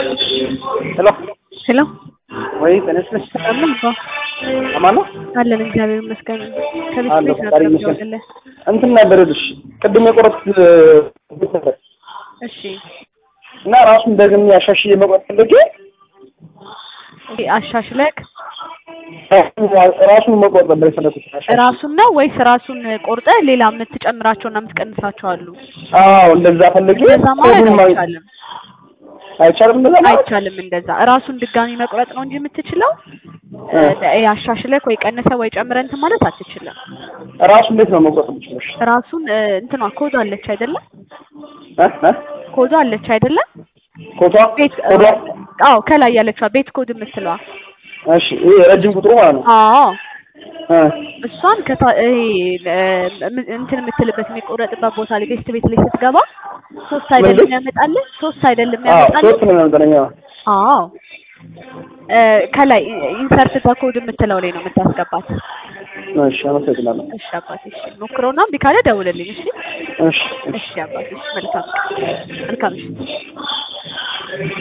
ሄሎ ሄሎ ወይ ተነስነሽ ሰላም ነው እንኳ አማን ነው አለን እግዚአብሔር ይመስገን። ከቤት አለሁ፣ ቤት ፈጣሪ ነበር ይመስገን። የምደውልልህ። እንትን ነበር ልሽ ቅድም የቆረጥኩት ነበር እሺ እና ራሱን ደግሜ አሻሽዬ መቁረጥ ፈልጌ እንዴ አሻሽለክ ራሱን መቁረጥ ነበር የፈለኩት። አሻሽዬ። ራሱን ነው ወይስ ራሱን ቆርጠ ሌላ የምትጨምራቸውና የምትቀንሳቸው አሉ? አዎ እንደዛ ፈልጌ እንደዛ ማለት ኮዱን ማግኘት- አይቻልም። አይቻልም እንደዛ ማለት አይቻልም እንደዛ ራሱን ድጋሚ መቁረጥ ነው እንጂ የምትችለው እ። እ አሻሽለክ ወይ ቀንሰ ወይ ጨምረ እንትን ማለት አትችልም። ራሱ እንዴት ነው መቁረጥ የምችለው? ራሱን እ፣ እንትኗ ኮዱ አለች አይደለም? እ? እ? ኮዱ አለች አይደለም? ኮቷ ቤት ኮቷ አዎ ከላይ ያለችዋ ቤት ኮድ የምትለዋ እሺ ይሄ ረጅም ቁጥሩ ማለት ነው አዎ እ። እሷን ከታ ይሄ እ፣ ም- እንትን የምትልበት የሚቆረጥበት ቦታ ላይ ቴስት ቤት ላይ ስትገባ ሶስት አይደለም ምንድን? ያመጣልህ ሶስት አይደለም አዎ ያመጣልህ ሶስት ነው የሚያመጣልኝ አዎ አዎ እ፣ ከላይ ኢንሰርት በኮድ የምትለው ላይ ነው የምታስገባት እሺ አመሰግናለሁ እሺ አባቴ እሺ ሞክረውና እምቢ ካለ ደውልልኝ እሺ እሺ እሺ እሺ አባቴ እሺ መልካም መልካም እሺ